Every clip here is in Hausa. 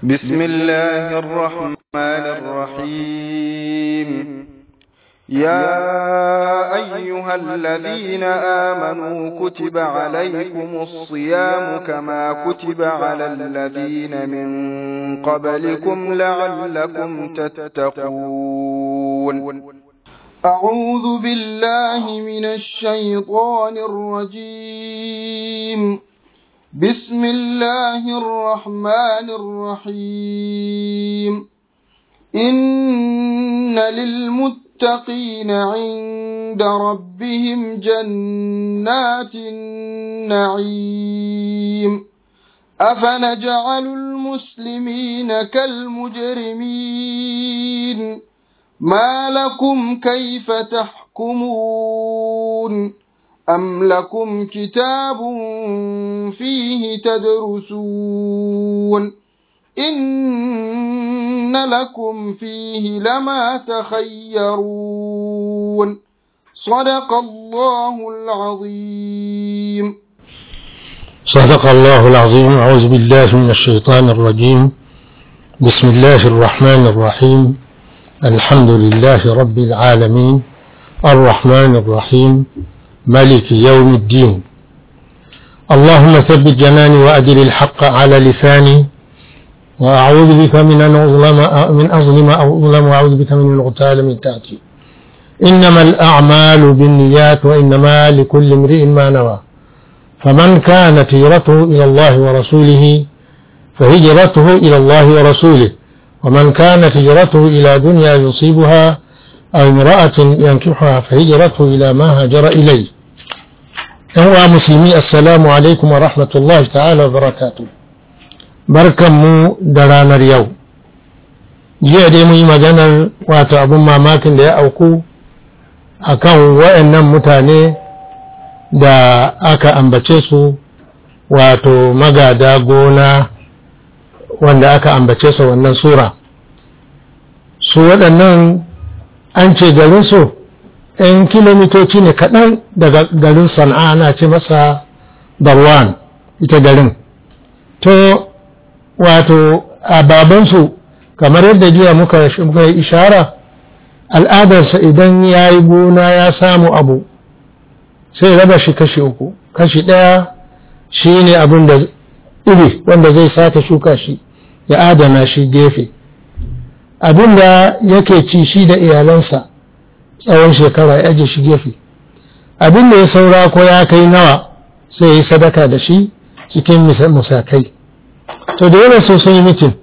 بسم الله الرحمن الرحيم يا أيها الذين آمنوا كتب عليكم الصيام كما كتب على الذين من قبلكم لعلكم تتقون أعوذ بالله من الشيطان الرجيم بسم الله الرحمن الرحيم إن للمتقين عند ربهم جنات النعيم أفنجعل المسلمين كالمجرمين ما لكم كيف تحكمون أم لكم كتاب فيه تدرسون إن لكم فيه لما تخيرون صدق الله العظيم صدق الله العظيم أعوذ بالله من الشيطان الرجيم بسم الله الرحمن الرحيم الحمد لله رب العالمين الرحمن الرحيم ملك يوم الدين اللهم ثبت جناني وأدل الحق على لساني وأعوذ بك من أن أظلم من أظلم أو أظلم وأعوذ بك من الغتال من تحتي إنما الأعمال بالنيات وإنما لكل امرئ ما نوى فمن كانت هجرته إلى الله ورسوله فهجرته إلى الله ورسوله ومن كانت هجرته إلى دنيا يصيبها أو امرأة ينكحها فهجرته إلى ما هاجر إليه هو مسلمي السلام عليكم ورحمة الله تعالى وبركاته barkan mu da ranar yau jiya dai mun yi maganar wato abin mamakin da ya auku a kan waɗannan mutane da aka ambace su wato magada gona wanda aka ambace su wannan sura su waɗannan an ce garinsu ‘yan kilomitoci ne kaɗan daga garin sana'a ana ce masa darwan ita garin to wato a babansu kamar yadda jiya muka yi ishara al'adarsa idan ya yi gona ya samu abu sai raba shi kashi uku kashi ɗaya shi ne abin da iri wanda zai sake shuka shi ya adana shi gefe abin da yake ci shi da iyalansa tsawon shekara ya aje shi gefe abin da ya saura ko ya kai nawa sai ya yi sadaka da shi cikin musakai to da yana so sun yi mitin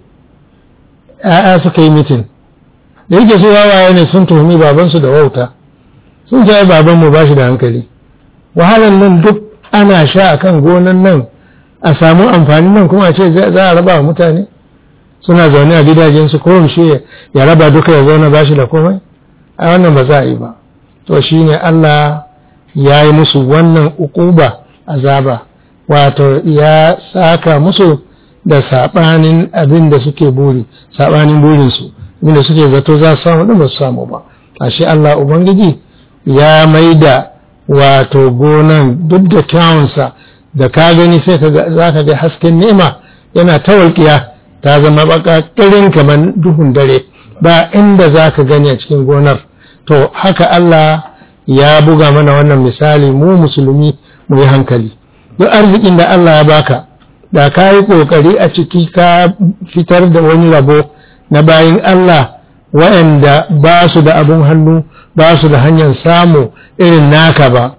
‘ya'ya suka yi mitin da yake su wawaye ne sun tuhumi babansu da wauta sun ce babanmu ba shi da hankali wahalar nan duk ana sha a kan gonan nan a samu amfani nan kuma a ce za a raba wa mutane suna zaune a gidajensu ko shi ya raba duka ya zauna ba shi da komai a wannan ba za a yi ba to shi ne Allah ya yi musu wannan ukuba azaba wato ya saka musu da saɓanin abin da suke buri saɓanin burinsu abin da suke zato za su samu ɗin ba su samu ba ashe Allah Ubangiji ya maida wato gonan duk da kyawunsa da ka gani sai za ka ga hasken nema yana ta walƙiya ta zama baƙaƙirin kamar duhun dare ba inda za ka gani a cikin gonar to haka Allah ya buga mana wannan misali mu musulmi mu yi hankali duk arzikin da Allah ya baka da ka yi ƙoƙari a ciki ka fitar da wani rabo na bayin Allah waɗanda ba su da abin hannu ba su da hanyar samu irin naka ba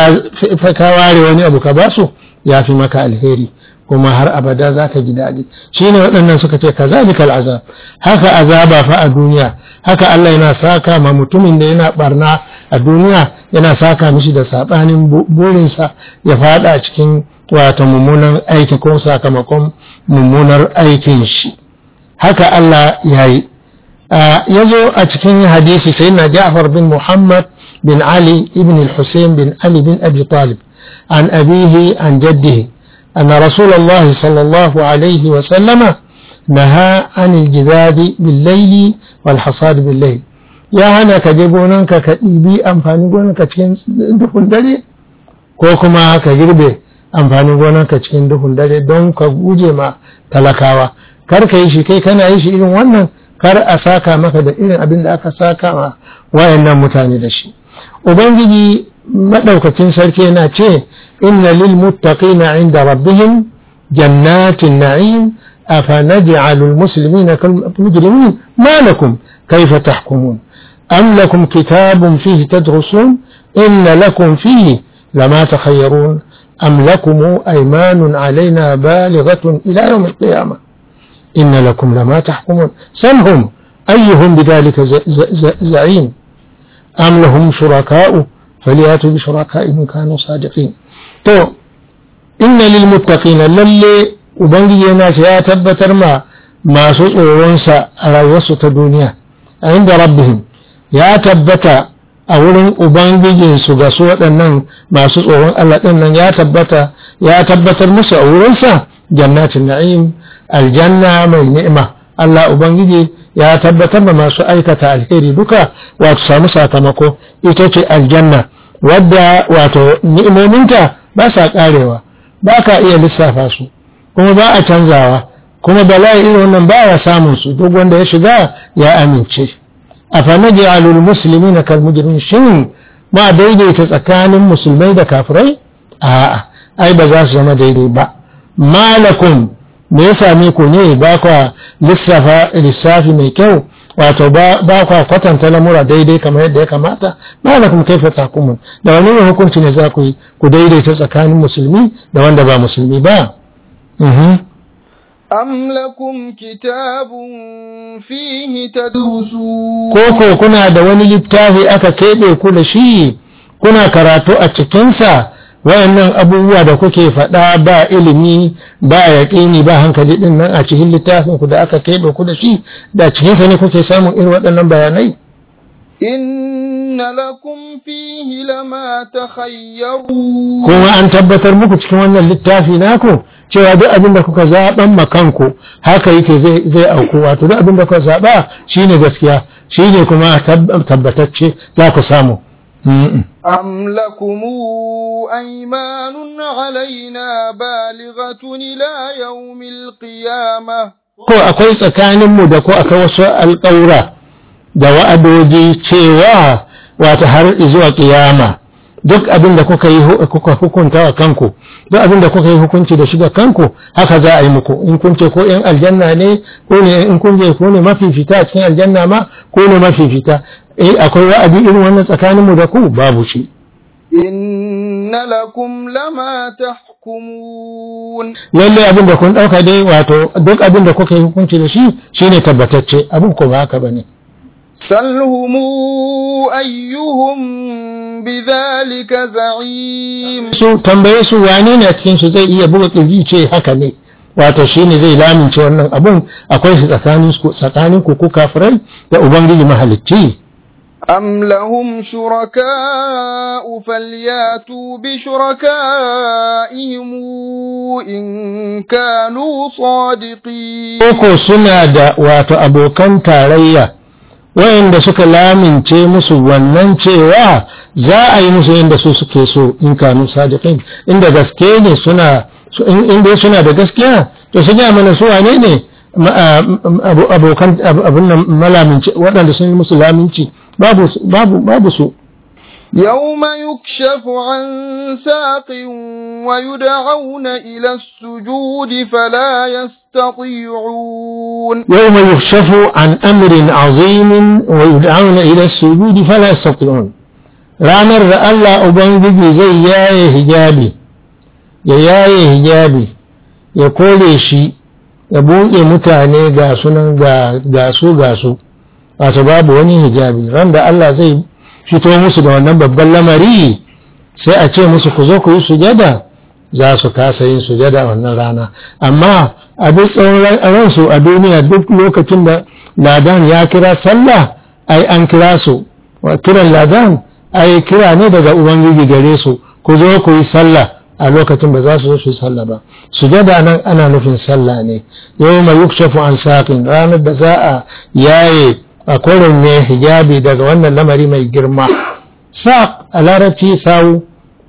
ka ware wani abu ka ba su ya fi maka alheri kuma har abada za ka ji daɗi shi ne waɗannan suka ce ka zalikal azab haka azaba fa a duniya haka Allah yana saka ma mutumin da yana barna a duniya yana saka mishi da saɓanin burinsa ya faɗa a cikin wata mummunan aiki ko sakamakon mummunar aikin shi haka Allah ya yi ya zo a cikin hadisi sai na Ja'far bin Muhammad bin Ali ibn al-Hussein bin Ali bin Abi Talib an abihi an jaddihi أن رسول الله صلى الله عليه وسلم نهى عن الجذاب بالليل والحصاد بالليل يا هنا كجي gonanka ka ɗibi amfanin gonanka cikin duhun dare ko kuma ka girbe amfanin gonarka cikin duhun dare don ka guje ma talakawa kar ka yi shi kai kana yi shi irin wannan kar a saka maka da irin abin da aka saka ma wayannan mutane da shi ubangiji madaukakin sarki yana ce inna lil muttaqina inda rabbihim jannatin na'im أفنجعل المسلمين كالمجرمين ما لكم كيف تحكمون أم لكم كتاب فيه تدرسون إن لكم فيه لما تخيرون أم لكم أيمان علينا بالغة إلى يوم القيامة إن لكم لما تحكمون سلهم أيهم بذلك زعيم أم لهم شركاء فلياتوا بشركائهم كانوا صادقين تو إن للمتقين للي Ubangiji yana ce ya tabbatar ma masu tsoronsa a rayuwarsu ta duniya, a inda rabbihim ya tabbata a wurin Ubangijinsu ga su waɗannan masu tsoron Allah ɗin nan ya tabbata ya tabbatar musu a wurinsa jannatin na'im aljanna mai ni'ima Allah Ubangiji ya tabbatar da masu aikata alheri duka wato samu sakamako ita ce aljanna wadda wato ni'imominta ba sa karewa ba ka iya lissafa su kuma ba a canzawa kuma bala'i irin wannan ba ya samun su duk wanda ya shiga ya amince a fanaji alul musulmi na kalmujirin shin ma daidaita tsakanin musulmai da kafirai a'a ai ba za su zama daidai ba malakum me ya same ku ne ba kwa lissafa lissafi mai kyau wato ba kwa kwatanta lamura daidai kamar yadda ya kamata malakum kaifa takumun da wani ne hukunci ne za ku yi ku daidaita tsakanin musulmi da wanda ba musulmi ba أم لكم كتاب فيه تدرسون koko kuna da wani littafi aka keɓe ku da shi kuna karatu a cikinsa wayannan abubuwa da kuke faɗa ba ilimi ba yaƙini ba hankali ɗin nan a cikin littafin ku da aka keɓe ku da shi da cikinsa ne kuke samun irin waɗannan bayanai إن لكم فيه لما تخيرون kuma an tabbatar muku cikin wannan littafi naku cewa duk abin da kuka zaɓan makanku haka yake zai zai auku wato duk abin da kuka zaɓa shine gaskiya shine kuma tabbatacce za ku samu أم لكم أيمان علينا بالغة إلى يوم القيامة ko akwai tsakaninmu da ko akwai wasu alƙawura da wa'adoji cewa wata har zuwa ƙiyama duk abin da kuka yi kuka hukunta wa kanku duk abin da kuka yi hukunci da shi da kanku haka za a yi muku in kun ce ko yan aljanna ne ko ne in kun je ko ne mafifita a cikin aljanna ma ko ne mafifita eh akwai wa'adi irin wannan tsakaninmu da ku babu shi إن لكم لما تحكمون lalle abin da kun ɗauka dai wato duk abin da kuka yi hukunci da shi shine tabbatacce abin ko ba haka bane سلهم أيهم بذلك زعيم su tambaye su wane ne a cikin su zai iya buga kirji ce haka ne wato shine zai lamince wannan abun akwai shi tsakanin ku tsakanin ku ku kafirai da ubangiji mahalicci أم لهم شركاء فلياتوا بشركائهم إن كانوا صادقين koko suna da wato abokan tarayya wayanda suka lamince musu wannan cewa za a yi musu yadda su suke so in kanu sadiqin inda gaske ne suna su- in in dai suna da gaskiya to su ga mana su wane ne ma- a- abo- abokan ab- abun nan malamince waɗanda sun yi musu laminci babu su- babu babu su يوم يكشف عن ساق ويدعون إلى السجود فلا يستطيعون يوم يكشف عن أمر عظيم ويدعون إلى السجود فلا يستطيعون ranar da Allah Ubangiji zai yaye hijabi ya yaye hijabi ya kore shi ya buɗe mutane ga sunan ga ga su ga su wato babu wani hijabi ran da Allah zai fito musu da wannan babban lamari sai a ce musu ku zo ku yi sujada za su kasa yin sujada wannan rana amma a duk tsawon ransu a duniya duk lokacin da ladan ya kira sallah ai an kira su wa kiran ladan ai kira ne daga ubangiji gare su ku zo ku yi sallah a lokacin ba za su zo su yi sallah ba sujada nan ana nufin sallah ne yau mai yukshafu an saƙin ranar da za a yaye a kwarin ne hijabi daga wannan lamari mai girma saƙ a larabci sawu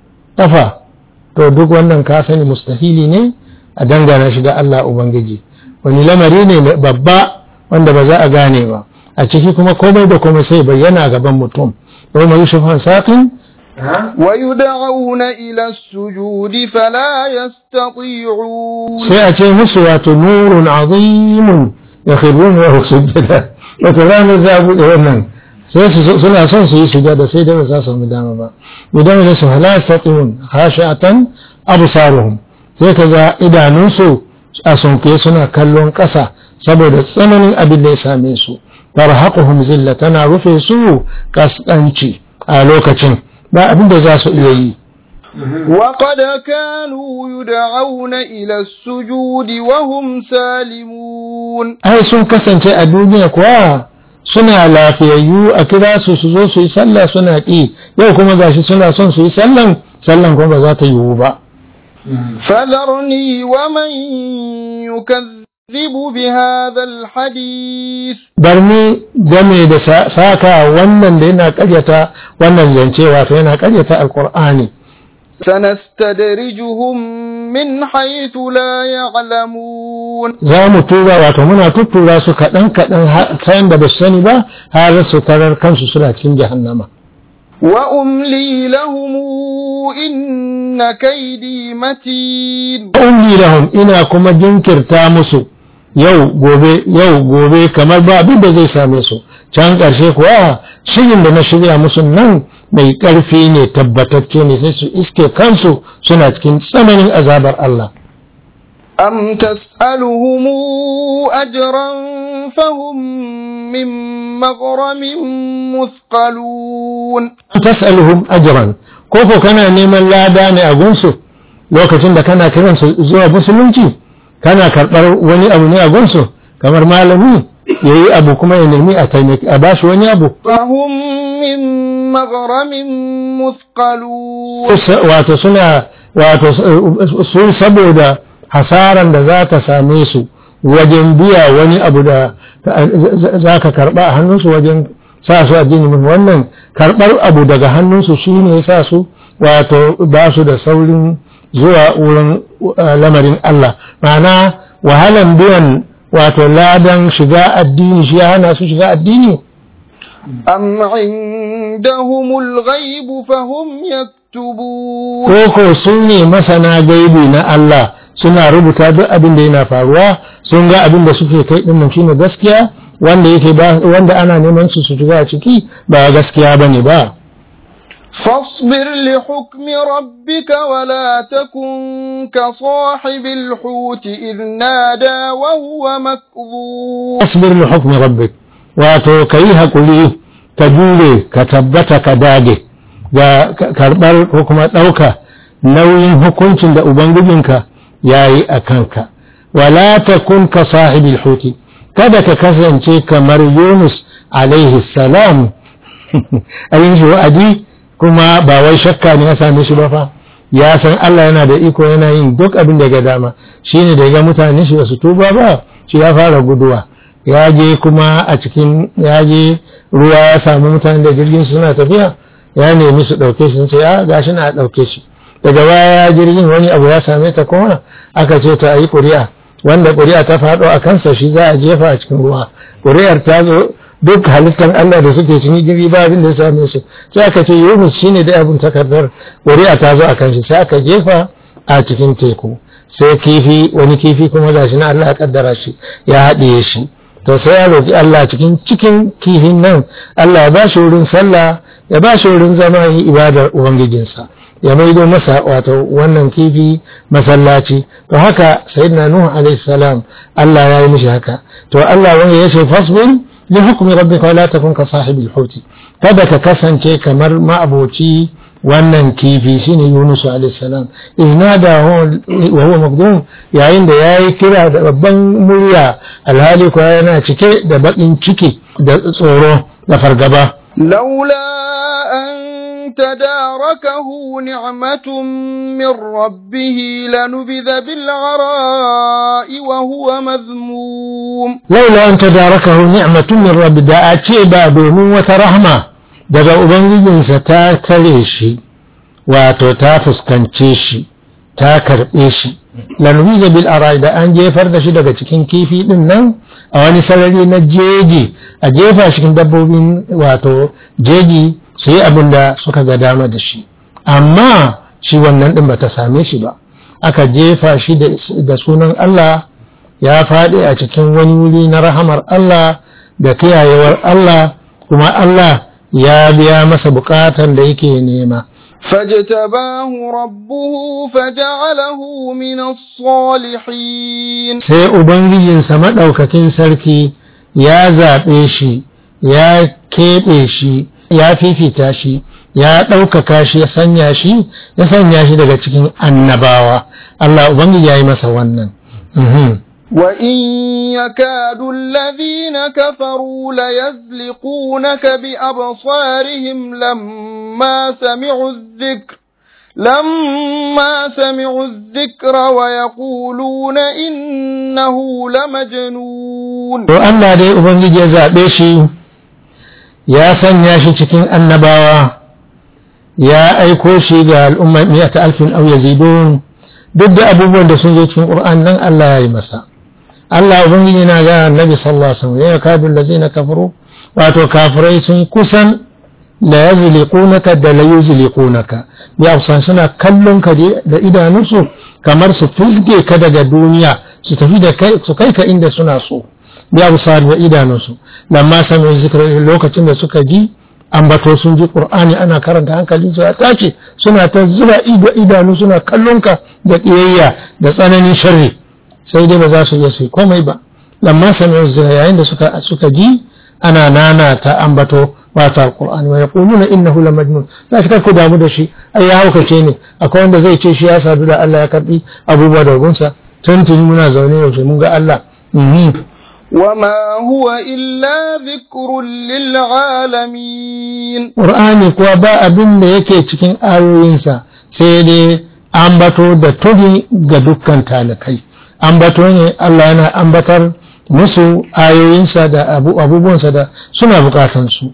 ƙafa to duk wannan ka sani mustahili ne a dangana shi da Allah Ubangiji wani lamari ne babba wanda ba za a gane ba a ciki kuma komai da komai sai bayyana gaban mutum yau mai yusuf saƙin ويدعون إلى السجود فلا يستطيعون sai a ce musu wato nurun azimun ya khirun wa sujjada wato ranar za a buɗe wannan sai su suna son su yi sujada sai dai ba za su samu dama ba idan da su hala yastati'un khashi'atan absaruhum sai ka ga idanunsu a sunke suna kallon ƙasa saboda tsananin abin da ya same su tarhaquhum zilla tana rufe su kaskanci a lokacin ba abin da za su iya yi وقد كانوا يدعون إلى السجود وهم سالمون ai sun kasance a duniya kuwa suna lafiyayyu a kira su su zo su yi sallah suna ƙi yau kuma gashi suna son su yi sallan sallan kuma ba za ta yiwu ba فذرني ومن يكذب بهذا الحديث barni game da sa- saka wannan da yana karyata wannan zance wato yana karyata alkur'ani سنستدرجهم من حيث لا يعلمون za mu tura wato muna tuttura su kaɗan kaɗan har- ta yadda ba su sani ba har su tarar kansu suna cikin jahannama وأملي لهم إن كيدي متين umli lahum ina kuma jinkirta musu yau gobe yau gobe kamar ba abin da zai same su can ƙarshe kuwa shirin da na shirya musu nan mai ƙarfi ne tabbatacce ne sai su iske kansu suna cikin tsananin azabar Allah أم تسألهم أجرا فهم من مغرم مثقلون tas'aluhum ajran ko ko kana neman lada ne a gunsu lokacin da kana kiran su zuwa musulunci kana karɓar wani abu ne a gunsu kamar malami yayi abu kuma ya nemi a taimaki a bashi wani abu فهم من مغرم مثقلون wato suna wato su saboda hasaran da za ta same su wajen biya wani abu da za ka karɓa a hannunsu wajen sa su a jini wannan karɓar abu daga hannunsu shi ne ya sa su wato ba su da saurin zuwa wurin lamarin Allah ma'ana wahalan biyan wato ladan shiga addini shi ya hana su shiga addini أم عندهم الغيب فهم يكتبون koko su ne masana gaibi na Allah suna rubuta duk abin da yana faruwa sun ga abin da suke kai din nan shine gaskiya wanda yake ba wanda ana neman su su shiga ciki ba gaskiya bane ba فاصبر لحكم ربك ولا تكن كصاحب الحوت إذ نادى وهو مكظوم asbir li hukmi rabbik wato kayi hakuri ka jure ka tabbata ka dage ga karbar ko kuma ɗauka nauyin hukuncin da ubangijinka yayi a kanka wala takun ka sahibil huti kada ka kasance kamar Yunus alaihi salam ayin shi wa'adi kuma ba wai shakka ne ya same shi ba fa ya san Allah yana da iko yana yin duk abin da ga dama shine da ga mutane shi su tuba ba shi ya fara guduwa ya je kuma a cikin ya je ruwa ya samu mutane da jirgin su suna tafiya ya nemi su dauke shi sun ce ya gashi na dauke shi daga baya jirgin wani abu ya same ta kuma aka ce ta yi ƙuri'a wanda ƙuri'a ta faɗo a kansa shi za a jefa a cikin ruwa ƙuri'ar ta zo duk halittar Allah da suke cikin jirgi ba abin da ya same su sai aka ce Yunus shine da abin takardar ƙuri'a ta zo a kan shi sai aka jefa a cikin teku sai kifi wani kifi kuma gashi na Allah ya kaddara shi ya haɗiye shi to sai ya roki Allah cikin cikin kifin nan Allah ya ba shi wurin sallah ya ba shi wurin zama yi ibadar ubangijinsa ya maido masa wato wannan kifi masallaci to haka sayyidina nuhu alaihi salam Allah ya yi mishi haka to Allah wanda ya ce fasbir li hukmi rabbika wa la takun ka sahibil huti kada ka kasance kamar ma'aboci wannan kifi shine Yunus alaihi salam inada wa huwa magdum yayin da yayi kira da babban murya alhali ko yana cike da bakin ciki da tsoro da fargaba لولا أن تداركه نعمة من ربه لنبذ بالعراء وهو مذموم laula an tadarakahu ni'matun min rabbi da a ce ba domin wata rahma daga ubangijinsa ta tare shi wato ta fuskance shi ta karɓe shi lanubiza bil arai da an jefar da shi daga cikin kifi din nan a wani sarari na jeji a jefa cikin dabbobin wato jeji su yi abin da suka ga dama da shi amma shi wannan din bata same shi ba aka jefa shi da sunan Allah ya faɗi a cikin wani wuri na rahamar Allah da kiyayewar Allah kuma Allah ya biya masa bukatan da yake nema فاجتباه ربه فجعله من الصالحين sai ubangijinsa maɗaukakin sarki ya zaɓe shi ya keɓe shi ya fifita shi ya ɗaukaka shi ya sanya shi ya sanya shi daga cikin annabawa Allah ubangiji ya yi masa wannan وإن يكاد الذين كفروا ليزلقونك بأبصارهم لما سمعوا الذكر لما سمعوا الذكر ويقولون إنه لمجنون to Allah dai ubangiji ya zaɓe shi ya sanya shi cikin annabawa ya aiko shi ga al'umma miyata alfin au yazidun duk da abubuwan da sun zo cikin Qur'an nan Allah ya yi masa Allah ubangiji na ga annabi sallallahu alaihi wasallam ya kadu allazina kafaru wato kafirai sun kusan la yazliqunaka da la yuzliqunaka bi afsan suna kallon ka da idanunsu kamar su fizge ka daga duniya su tafi da kai su kai ka inda suna so bi afsan da idanunsu lamma sami zikra lokacin da suka ji ambato sun ji qur'ani ana karanta hankalin su ya tace suna ta zuba ido idanu suna kallon ka da kiyayya da tsananin sharri sai dai ba za su iya su komai ba lamma sami'u zina yayin da suka suka ji ana nana ta ambato wata alqur'ani wa yaquluna innahu la majnun za shi ku damu da shi ai ya haukace ne akwai wanda zai ce shi ya sadu da Allah ya karbi abubuwa da gunsa tuntuni muna zaune yaushe mun ga Allah وما هو إلا ذكر للعالمين Qur'ani kuwa ba abin da yake cikin ayoyinsa sai dai ambato da tuhi ga dukkan talikai ambato ne Allah yana ambatar musu ayoyinsa da abubuwansa da suna bukatansu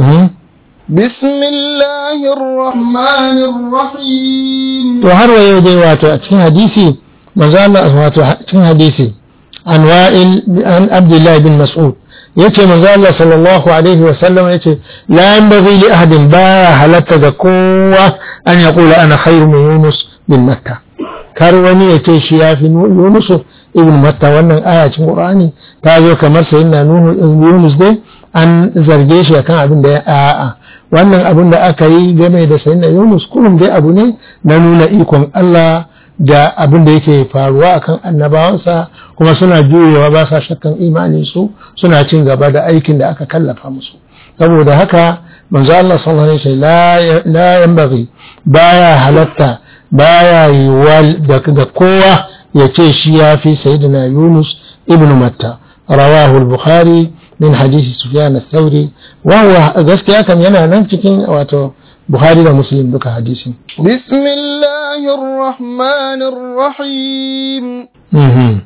بسم الله الرحمن الرحيم to har wa yau dai wato a cikin hadisi manzo Allah wato cikin hadisi an wa'il an Abdullah bin Mas'ud yace manzo Allah sallallahu alaihi wa sallam yace la yanbaghi li ahadin ba halatta ga kowa an yaqula ana khairu min Yunus bin Matta kar wani ya ce shi yafi Yunus ibn Matta wannan aya cikin Qur'ani ta zo kamar sayyidina Nuhu Yunus dai an zarge shi akan abin da ya a'a wannan abin da aka yi game da sayyidina Yunus kullum dai abu ne na nuna ikon Allah da abin da yake faruwa akan annabawansa kuma suna juyewa ba sa shakkan imanin su suna cin gaba da aikin da aka kallafa musu saboda haka manzo Allah sallallahu alaihi wasallam la yanbaghi baya halatta baya yiwuwa da kowa ya ce shi ya fi sayyidina Yunus ibn Matta rawahu al-Bukhari min hadisi Sufyan al-Thawri wa huwa gaskiya kam yana nan cikin wato Bukhari da Muslim duka hadisin بسم الله الرحمن الرحيم mhm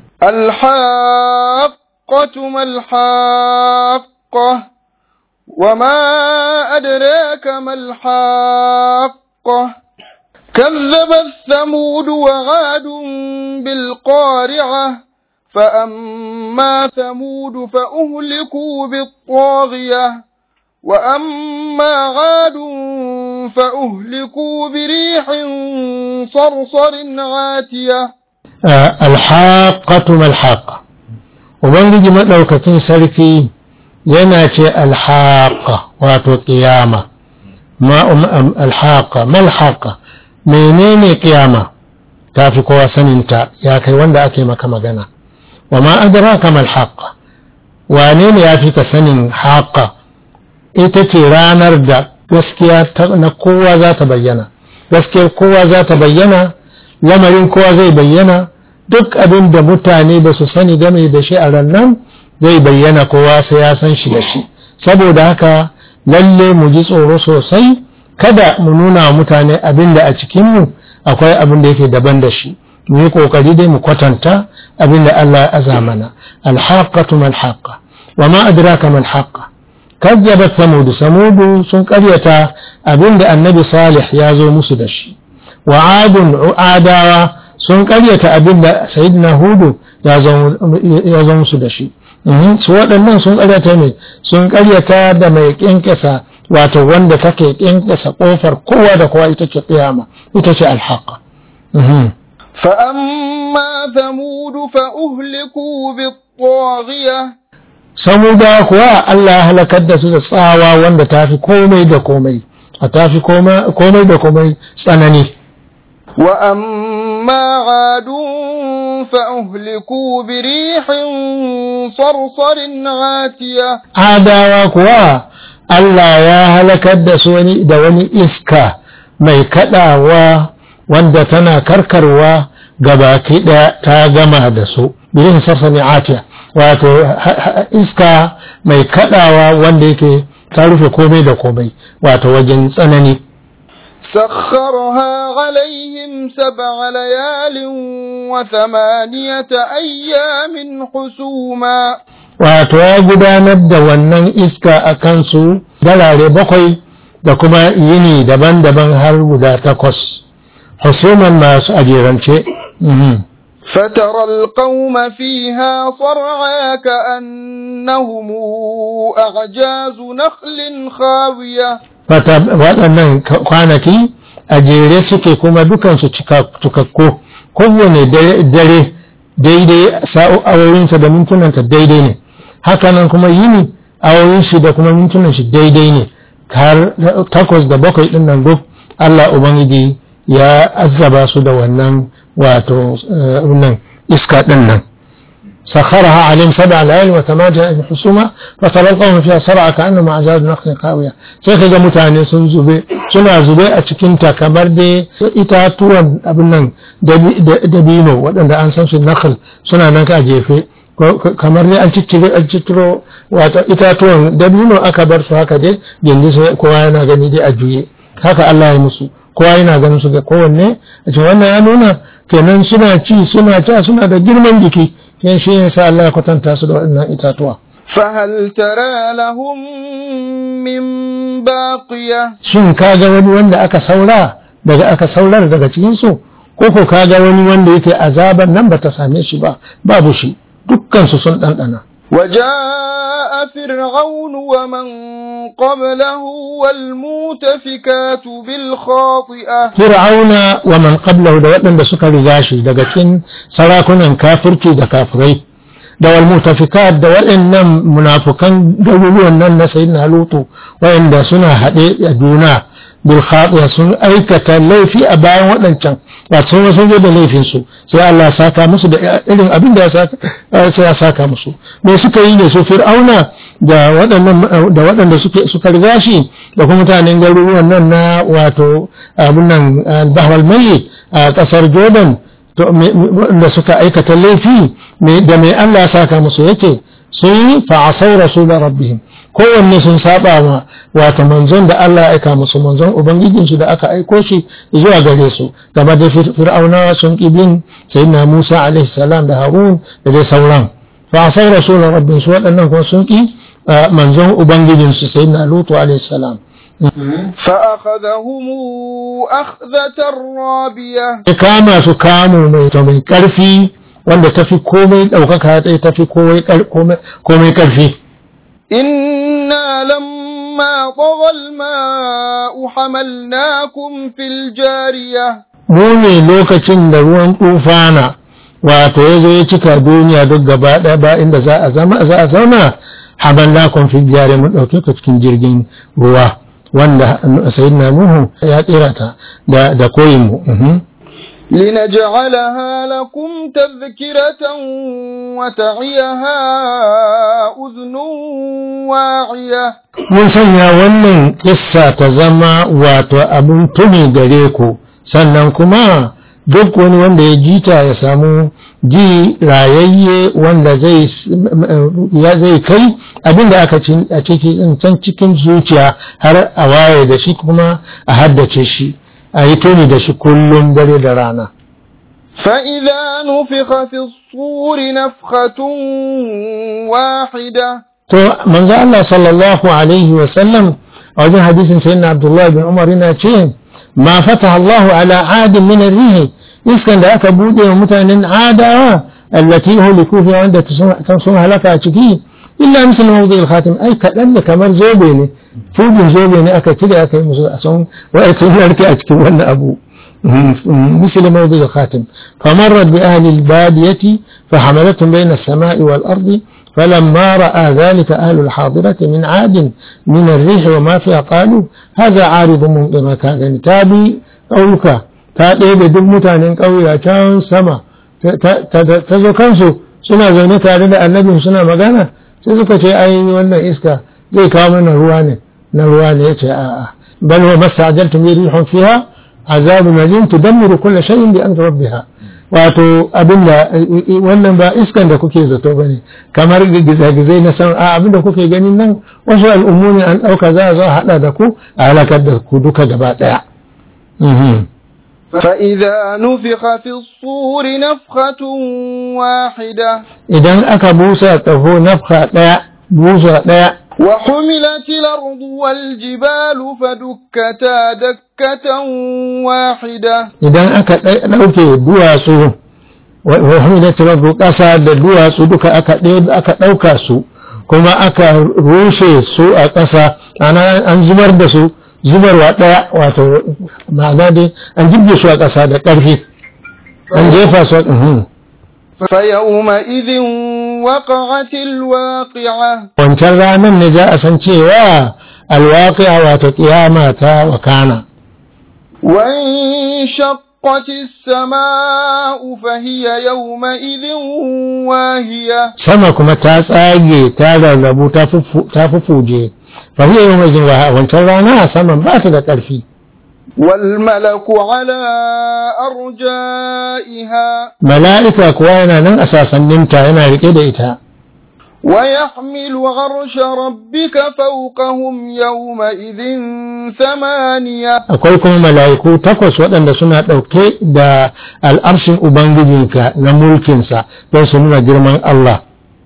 الحاقة ما الحاقة وما أدراك ما الحاقة كذبت ثمود وعاد بالقارعة فأما ثمود فأهلكوا بالطاغية وأما عاد فأهلكوا بريح صرصر عاتية alhaƙatu malhaƙa ubangiji maɗaukakin sarki yana ce alhaƙa wato ƙiyama alhaƙa malhaƙa menene ƙiyama ta fi kowa saninta ya kai wanda ake maka magana wa ma adraka malhaƙa wane ne ya fi ka sanin haƙa ita ce ranar da gaskiya na kowa za ta bayyana gaskiyar kowa za ta bayyana lamarin kowa zai bayyana duk abin da mutane ba su sani game da shi a rannan zai bayyana kowa sai ya san shi da shi saboda haka lalle mu ji tsoro sosai kada mu nuna wa mutane abin da a cikinmu akwai abin da yake daban da shi mu yi kokari dai mu kwatanta abin da Allah ya aza mana alhaqatu mal haqa wa ma adraka mal haqa kazzabat samud samud sun karyata abin da annabi salih ya zo musu da shi wa adun adawa sun karyata abin da sayyidina hudu ya zo musu da shi su waɗannan sun karyata ne sun karyata da mai ƙyanƙyasa wato wanda take ƙyanƙyasa ƙofar kowa da kowa ita ce ƙiyama ita ce alhaqa فأما ثمود فأهلكوا بالطاغية samuda kuwa Allah ya halakar da su da tsawa wanda ta fi komai da komai a ta fi komai da komai tsanani وأما عاد فأهلكوا بريح صرصر عاتية adawa kuwa Allah ya halakar da su wani da wani iska mai kadawa wanda tana karkarwa gabaki ɗaya ta gama da su birin sarsani atiya wato iska mai kadawa wanda yake ta rufe komai da komai wato wajen tsanani سخرها عليهم سبع ليال وثمانية أيام حسوما wato ya gudanar da wannan iska a kansu dalare bakwai da kuma yini daban-daban har guda takwas husuman masu ajerance فترى القوم فيها صرعى كأنهم أعجاز نخل خاوية waɗannan kwanaki a jere suke kuma dukansu cikakku kowane dare daidai awoyinsa da mintunanta daidai ne hakanan kuma yini awoyin shi da kuma mintunan shi daidai ne har takwas da bakwai ɗin nan duk Allah Ubangiji ya azaba su da wannan wato nan iska ɗin nan سخرها عليهم سبع ليال وثمانية حسوما فترى القوم فيها صرعى كأنهم أعجاز نخل قاوية sai kaga mutane sun zube suna zube a cikin ta kamar dai itatuwan abin nan dabino waɗanda an san su nakhl suna nan ka jefe kamar dai an ciccire an cicciro wato itatuwan dabino aka bar su haka dai yanzu kowa yana gani dai a juye haka Allah ya musu kowa yana ganin su ga kowanne a cikin wannan ya nuna kenan suna ci suna ci suna da girman jiki yan shi ne sa Allah ya kwatanta su da waɗannan itatuwa. فهل ترى لهم من باقية Shin ka ga wani wanda aka saura daga aka saurar daga cikinsu? Ko ko ka ga wani wanda yake azaban nan ba ta same shi ba, babu shi, dukkansu sun ɗanɗana. وجاء فرعون ومن قبله والمؤتفكات بالخاطئة Fir'auna wa man qablahu da waɗanda suka riga shi daga cikin sarakunan kafirci da kafirai da wal mutafikat da waɗannan munafukan garuruwan nan na sayyidina Lutu waɗanda suna haɗe a juna bil khatiya sun aikata laifi a bayan waɗancan wato sun sun zo da laifin su sai Allah ya saka musu da irin abin da ya saka sai ya saka musu me suka yi ne su fir'auna da waɗannan da waɗanda suke suka riga shi da kuma mutanen garuruwan nan na wato abin nan bahwal mai a ƙasar Jordan da suka aikata laifi da mai Allah ya saka musu yake sun yi fa'asau rasulun rabbihim kowanne sun saba ma wato manzon da Allah ya aika musu manzon ubangijinsu da aka aiko shi zuwa gare su game da fir'auna sun kibin sayyidina Musa alaihi salam da Harun da dai sauran fa'asau rasulun rabbihim su waɗannan kuma sun ki manzon ubangijinsu sayyidina Lutu alaihi salam فأخذهم أخذة رابية kama su kamu mai mai karfi wanda tafi komai ɗaukaka ta tafi komai karfi إنا لما طغى الماء حملناكم في الجارية mu ne lokacin da ruwan tufana wato ya zo ya cika duniya duk gaba ɗaya ba inda za a zama za a zauna hamalnakum fi jari mun ɗauke ka cikin jirgin ruwa wanda sayyidina nuhu ya tsira ta da da koyin mu لنجعلها لكم تذكرة وتعيها أذن واعية mun sanya wannan kissa ta zama wato abin tuni gare ku sannan kuma duk wani wanda ya jita ya samu ji rayayye wanda zai ya zai kai abin da aka a cikin can cikin zuciya har a waye da shi kuma a haddace shi a yi tuni da shi kullum dare da rana فإذا نفخ في الصور نفخة واحدة to manzo Allah sallallahu alaihi wa sallam a wajen hadisin sayyidina Abdullah bin Umar yana ce ma fataha Allah ala adin min ar-rih iskan da aka bude wa mutanen adawa allati huliku fi wanda ta sun halaka a ciki illa misal mawdi al-khatim ai kadan da kamar zobe ne fugin zobe ne aka cire aka yi musu a son wai sun narke a cikin wannan abu مثل موضع الخاتم فمرت بأهل البادية فحملتهم بين السماء والأرض فلما رأى ذلك أهل الحاضرة من عاد من الريح وما فيها قالوا هذا عارض ممطر كان تابي قولك تابي بدل متان قوي كان سما تزو كنسو suna zaune tare da annabin suna magana sai suka ce ai wannan iska zai kawo mana ruwa ne na ruwa ne yace a'a bal huwa mastajaltum bi rihun fiha azabu najin tudammiru kulli shay'in bi amri rabbiha wato abinda wannan ba iskan da kuke zato bane kamar gizagizai na san a abinda kuke ganin nan wasu al'ummu ne an dauka za a zo hada da ku a halakar da ku duka gaba daya فإذا نفخ في الصور نفخة واحدة idan aka busa ƙaho nafka ɗaya busa ɗaya وحملت الأرض والجبال فدكتا دكة واحدة idan aka ɗauke duwatsu wa humilat rabbu ƙasa da duwatsu duka aka aka ɗauka su kuma aka rushe su a ƙasa ana an zubar da su zubarwa ɗaya wato ma'ana dai an jirge su a ƙasa da ƙarfi an jefa su فيومئذ وقعت الواقعة wancan ranar ne za a san cewa alwaƙiya wato ƙiyama ta wakana وانشقت السماء فهي يومئذ واهية sama kuma ta tsage ta rarrabu ta fuffu- ta fufuje fahiyar yau mai wa wancan rana saman ba ta da ƙarfi والملك على أرجائها mala'ika kuwa yana nan a sasanninta yana riƙe da ita ويحمل عرش ربك فوقهم يومئذ ثمانية akwai kuma mala'iku takwas waɗanda suna ɗauke da al'arshin ubangijinka na mulkinsa don su nuna girman Allah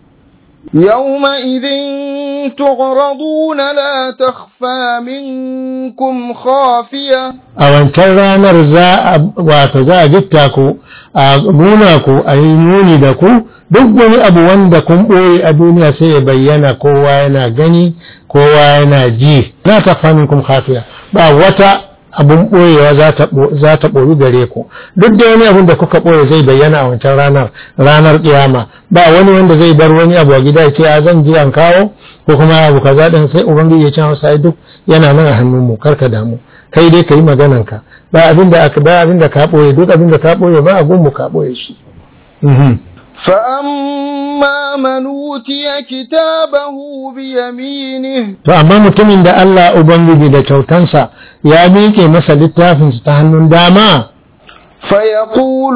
يومئذ تعرضون لا تخفى منكم خافية a wancan ranar za a wato za a gitta ku a nuna ku a yi nuni da ku duk wani abu wanda kun ɓoye a duniya sai ya bayyana kowa yana gani kowa yana ji na ta famin kun hafiya ba wata abun ɓoyewa za ta ɓo- za ta ɓoyi gare ku duk da wani abun da kuka ɓoye zai bayyana a wancan ranar ranar kiyama ba wani wanda zai bar wani abu a gida ya ce a zan ji an kawo ko kuma abu kaza din sai ubangiji ya ce masa ai duk yana nan a hannun mu karka damu kai dai kai maganan ka ba abin da aka ba abin da ka ɓoye duk abin da ka ɓoye ba a gunmu ka ɓoye shi Mhm. فأما من أوتي كتابه بيمينه to amma mutumin da Allah ubangiji da kyautansa ya miƙe masa littafinsa ta hannun dama فيقول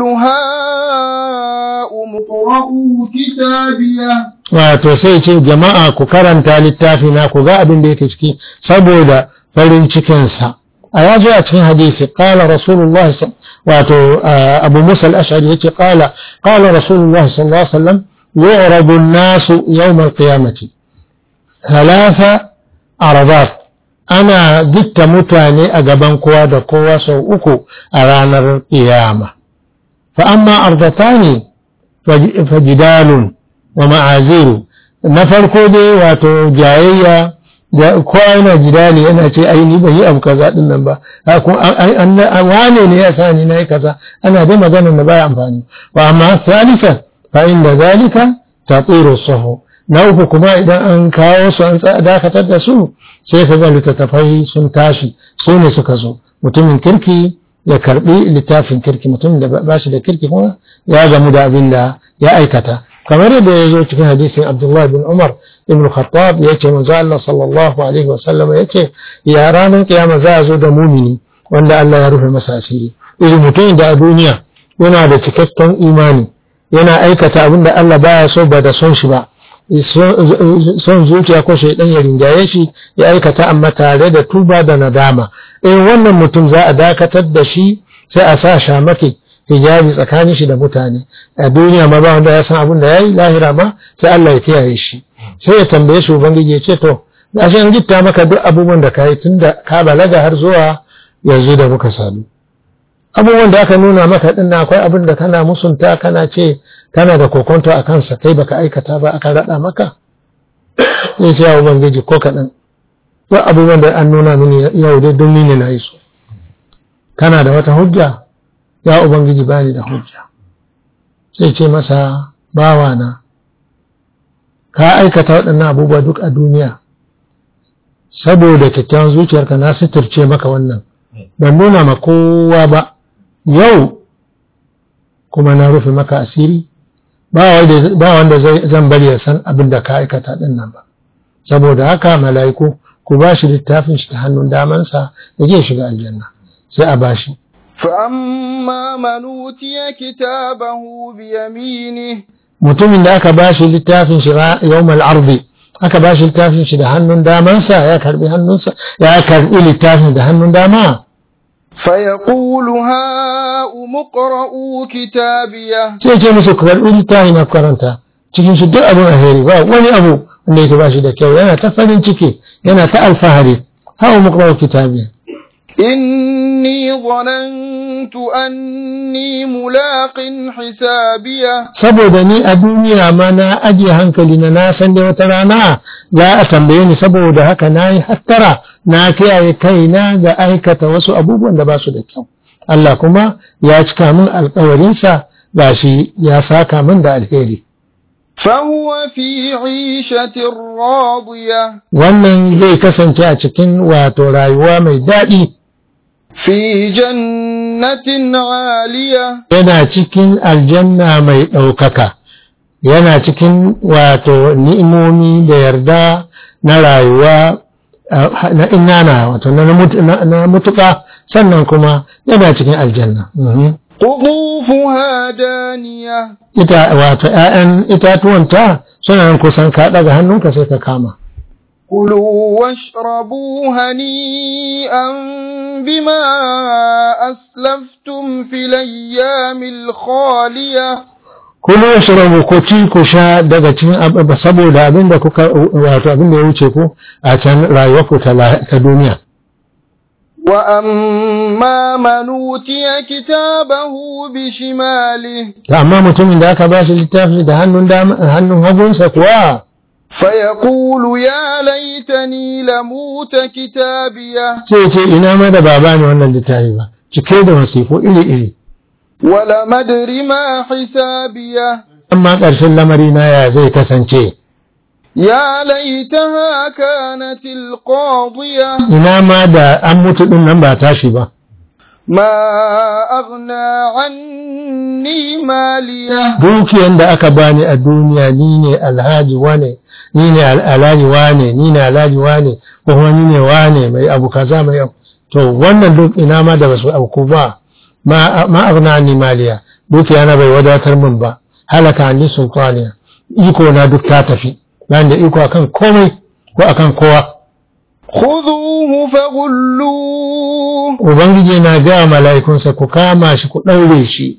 هاؤم اقرءوا كتابيه wato sai ce jama'a ku karanta littafi na ku ga abin da yake ciki saboda farin cikinsa a ya zo a cikin hadisi qala rasulullah sa- wato ah, abu musa al-ash'ari yace qala qala rasulullah sallallahu alaihi wasallam yu'radu an-nasu yawm al-qiyamati thalatha aradat ana gitta mutane a gaban kowa da kowa sau uku a ranar kiyama fa amma ardatani fajidalun wa ma'aziru na farko dai wato jayayya da kowa yana jidali yana ce ai ni ban yi abu kaza din nan ba Ha, ko an- an- an- wane ne ya sa ni nayi kaza ana dai magana da baya amfani wa amma salisa fa inda zalika tatiru sahu na uku kuma idan an kawo su an tsaya- dakatar da su sai ka ga littattafai sun tashi su ne suka zo mutumin kirki ya karbi littafin kirki mutumin da ba shi da kirki kuma ya gamu da abin da ya aikata kamar yadda ya zo cikin hadisin Abdullah bin Umar ibn Khattab ya ce manzo Allah sallallahu alaihi wa sallam ya ce ya ranar kiyama za a zo da mumini wanda Allah ya rufe masa asiri irin mutumin da a duniya yana da cikakken imani yana aikata abin da Allah baya so ba da son shi ba son zuciya ko shaidan ya rinjaye shi ya aikata amma tare da tuba da nadama in wannan mutum za a dakatar da shi sai a sa shamake hijabi tsakanin shi da mutane a duniya ma ba wanda ya san abin da ya yi lahira ma sai Allah ya kiyaye shi sai ya tambaye shi ubangiji ya ce to gashi an gitta maka duk abubuwan da ka yi tun da ka balaga har zuwa yanzu da muka sadu abubuwan da aka nuna maka din na akwai abin da kana musunta kana ce kana da kokonto a kansa kai baka aikata ba aka raɗa maka sai ce ya ubangiji ko kaɗan ba abubuwan da an nuna mini yau dai don ni ne na yi su kana da wata hujja ya ubangiji bani da hujja sai ce masa bawa na ka aikata waɗannan abubuwa duk a duniya saboda kyakkyawan zuciyarka na suturce maka wannan ban nuna ma kowa ba yau kuma na rufe maka asiri ba wanda zan bari ya san abin da ka aikata ɗin nan ba saboda haka mala'iku ku ba shi littafin shi ta hannun damansa ya je shiga aljanna sai a bashi فأما من أوتي كتابه بيمينه mutumin da aka ba shi littafin shi yawmal ardi aka ba shi littafin shi da hannun damansa ya karbi hannunsa ya karbi littafin da hannun dama فيقول هاؤم اقرءوا كتابيه sai ce musu ku karbi littafin na karanta cikin shi duk abin alheri ba wani abu wanda yake ba shi da kyau yana ta farin ciki yana ta alfahari ha'umu iqra'u kitabiya إني ظننت أني ملاق حسابيه saboda ni a duniya ma na ajiye hankali na na san da wata rana za a tambaye ni saboda haka na yi hattara na kiyaye kaina ga aikata wasu abubuwan da ba su da kyau Allah kuma ya cika min alkawarinsa ga shi ya saka min da alheri فهو في عيشة راضية wannan zai kasance a cikin wato rayuwa mai daɗi في جنة عالية yana cikin aljanna mai ɗaukaka yana cikin wato ni'imomi da yarda na rayuwa ah, na inana wato na mut- na- na mutuƙa sannan kuma yana cikin aljanna Mhm. قطوفها دانية ita wato ‘ya'yan itatuwanta suna nan kusan ka ɗaga hannunka sai ka kama كلوا واشربوا هنيئا بما أسلفتم في الأيام الخالية kuma washrabu ko ci ku sha daga cikin ab- saboda abin da kuka wato abin da ya wuce ku a can rayuwarku ta la- ta duniya وأما من أوتي كتابه بشماله to amma mutumin da aka ba shi littafi da hannun dama hannun hagunsa kuwa فيقول يا ليتني لموت كتابيه sai ce ina ma da baba ne wannan littafi ba cike da wasifu iri iri ولم أدر ما حسابيه amma ƙarshen lamari na ya zai kasance يا ليتها كانت القاضية ina ma da an mutu din nan ba tashi ba ما أغنى عني ماليه dukiyan da aka bani a duniya ni ne alhaji wane ni ne al- alhaji wane ni ne alhaji wane ko kuma ni ne wane mai abu kaza mai abu to wannan duk ina ma da basu abu ba ma ma aghna ni maliya dukiya na bai wadatar min ba halaka ni sultaniya iko na duk ta tafi ban da iko akan komai ko akan kowa خذوه فغلوه ubangiji na ga mala'ikunsa ku kama shi ku daure shi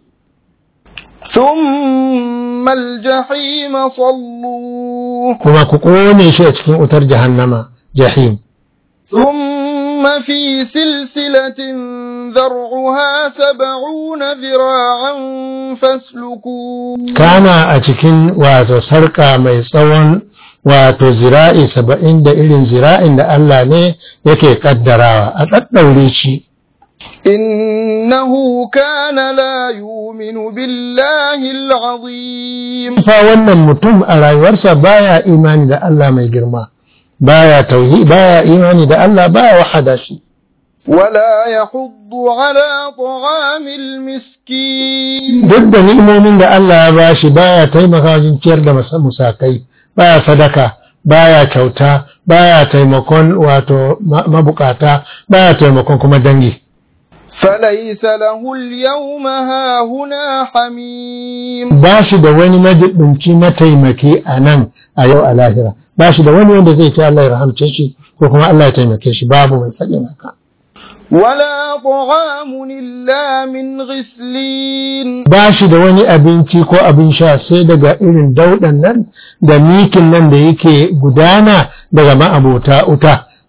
ثم الجحيم صلوه kuma ku kone shi a cikin wutar jahannama jahim ثم في سلسلة ذرعها سبعون ذراعا فاسلكوه kana a cikin wato sarƙa mai tsawon wato zira'i saba'in da irin zira'in da Allah ne yake ƙaddarawa a ɗaɗɗaure shi إنه كان لا يؤمن بالله العظيم fa wannan mutum a rayuwarsa baya imani da Allah mai girma baya tauhi baya imani da Allah baya wahada shi ولا يحض على طعام المسكين duk da ni'imomin da Allah ya bashi baya taimaka wajen ciyar da masa- musakai baya sadaka baya kyauta baya taimakon wato ma- mabukata baya taimakon kuma dangi فليس له اليوم هاهنا حميم ba shi da wani majibinci mataimaki a nan a yau a lahira ba shi da wani wanda zai ce Allah ya rahamce shi ko kuma Allah ya taimake shi babu mai faɗin haka ولا طعام إلا من غسلين ba shi da wani abinci ko abin sha sai daga irin daudan nan da mikin nan da yake gudana daga ma'abota uta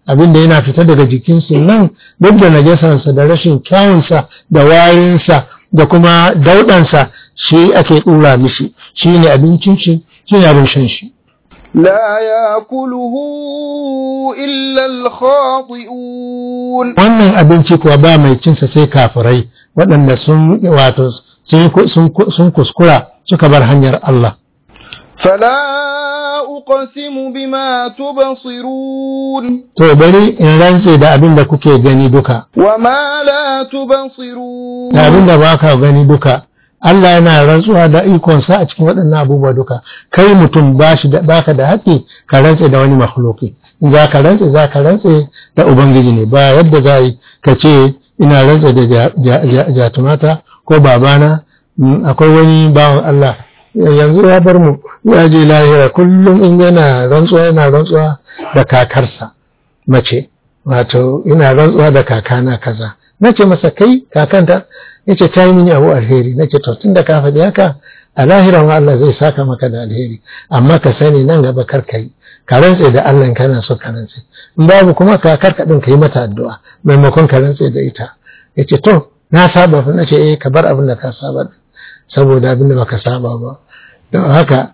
abin da yana fita daga jikinsu nan duk da najasansa da rashin kyawunsa da warinsa da kuma daudansa shi ake ɗura mishi shi ne abincin shi shi ne abin shan shi لا يأكله إلا الخاطئون wannan abinci kuwa ba mai cinsa sai kafirai waɗanda sun wato sun kuskura suka bar hanyar Allah فلا أقسم بما تبصرون to bari in rantse da abin da kuke gani duka وما لا تبصرون da abin da ba ka gani duka Allah yana rantsuwa da ikonsa a cikin waɗannan abubuwa duka kai mutum ba shi da baka da haƙƙi ka rantse da wani makhluki in za ka rantse za ka rantse da ubangiji ne ba yadda za yi ka ce ina rantse da jatumata ko babana akwai wani bawan Allah yanzu ya bar mu ya je lahira kullum in yana rantsuwa yana rantsuwa da kakarsa mace wato ina rantsuwa da kakana kaza na ce masa kai kakanta ya ce ta yi mini abu alheri na ce to tun da ka faɗi haka a lahiran Allah zai saka maka da alheri amma ka sani nan gaba kar ka yi ka rantse da Allah kana so ka rantse in babu kuma kakar ka ɗin ka yi mata addu'a maimakon ka rantse da ita ya ce to na saba fa na ce eh ka bar abin da ka saba saboda abin da baka saba ba don haka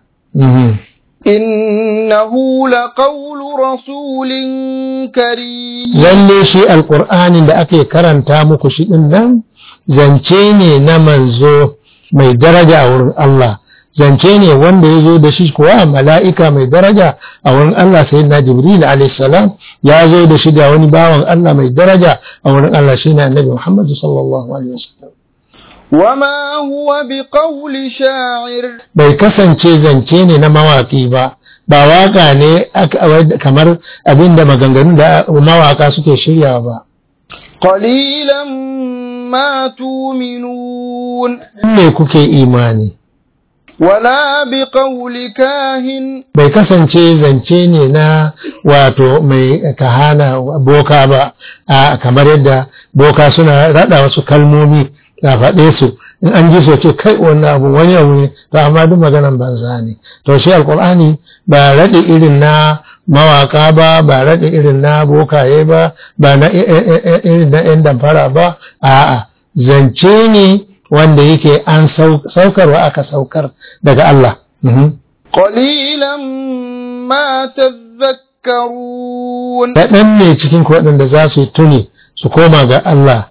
إنه لقول رسول كريم lalle shi alƙur'anin da ake karanta muku shi ɗin nan zance ne na manzo mai daraja a wurin Allah zance ne wanda ya zo da shi kuwa mala'ika mai daraja a wurin Allah sai na Jibril alaihissalam ya zo da shi da wani bawan Allah mai daraja a wurin Allah shi ne annabi Muhammad sallallahu alaihi wasallam وما هو بقول شاعر bai kasance zance ne na mawaƙi ba ba waka ne kamar abin da maganganun da mawaka suke shiryawa ba قليلا ما تؤمنون ne kuke imani ولا بقول كاهن bai kasance zance ne na wato mai kahana boka ba a kamar yadda boka suna rada wasu kalmomi da faɗe su in an ji so ce kai wannan abu wani abu ne to amma duk maganan banza ne to shi alkur'ani ba raɗe irin na mawaka ba ba raɗe irin na bokaye ba ba na irin na yan damfara ba a'a zance ne wanda yake an saukarwa aka saukar daga Allah قليلا ما تذكرون kaɗan ne cikin waɗanda za su tuni su koma ga Allah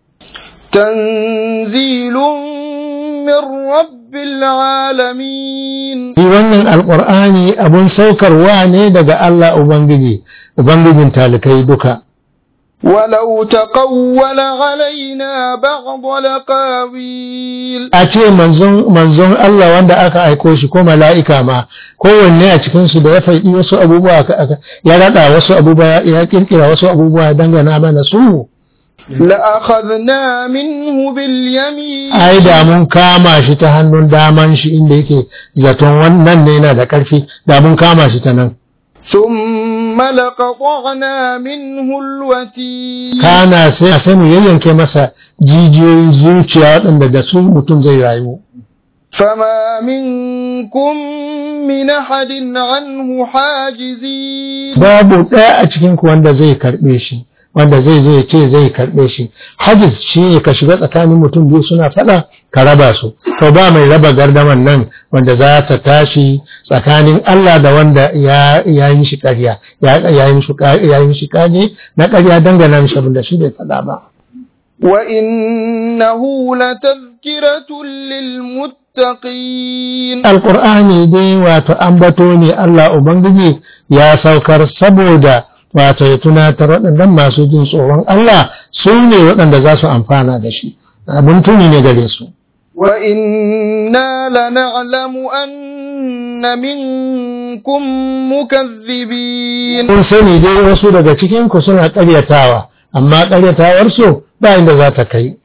تنزيل من رب العالمين Shi wannan alƙur'ani abun saukarwa ne daga Allah Ubangiji, Ubangijin talikai duka. ولو تقول علينا بعض الأقاويل A ce manzon Allah wanda aka aiko shi ko mala'ika ma, kowanne a cikinsu da ya faɗi wasu abubuwa ya raɗa wasu abubuwa ya ƙirƙira wasu abubuwa ya dangana mana su. لأخذنا منه باليمين ai da mun kama shi ta hannun daman shi inda yake zaton wannan ne yana da ƙarfi da mun kama shi ta nan ثم لقطعنا منه الوتين kana sai a sai mu yayyanke masa jijiyoyin zuciya waɗanda da su mutum zai rayu فما منكم من أحد عنه حاجزين babu ɗaya a cikin ku wanda zai karɓe shi wanda zai zo ya ce zai karɓe shi hajiz shi ne ka shiga tsakanin mutum biyu suna faɗa ka raba su to ba mai raba gardaman nan wanda za ta tashi tsakanin Allah da wanda ya ya yi mishi ƙarya ya ya yi mishi ya yi mishi ƙage na ƙarya dangana mishi abin da shi bai faɗa ba وإنه لتذكرة للمتقين alƙur'ani dai wato ambato ne Allah ubangiji ya saukar saboda wato ya tunatar waɗannan masu jin tsoron Allah su ne waɗanda za su amfana da shi abin tuni ne gare su وإنا لنعلم أن منكم مكذبين kun sani dai wasu daga cikin ku suna ƙaryatawa amma ƙaryatawarsu ba inda za ta kai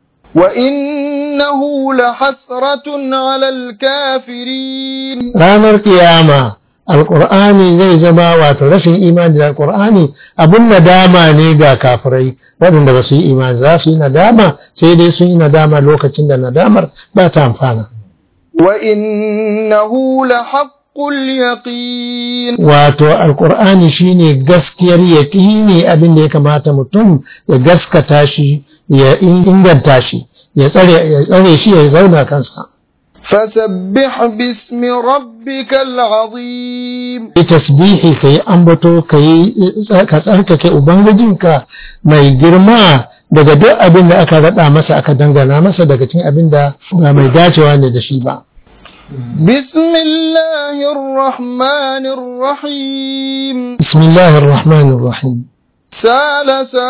وإنه لحسرة على الكافرين ranar kiyama alƙur'ani zai zama wato rashin imani da alƙur'ani abin nadama ne ga kafirai waɗanda ba su yi imani za su yi nadama sai dai sun yi nadama lokacin da nadamar ba ta amfana وإنه لحق اليقين wato alkur'ani shine gaskiyar yaƙini abin da ya kamata mutum ya gaskata shi ya inganta shi ya tsare ya tsare shi ya zauna kansa فسبح باسم ربك العظيم yi tasbihi ka yi ambato ka yi ka tsarkake ubangijinka mai girma daga duk abin da aka raɗa masa aka dangana masa daga cikin abin da ba mai dacewa ne da shi ba بسم الله الرحمن الرحيم bismillahir rahmanir rahim سال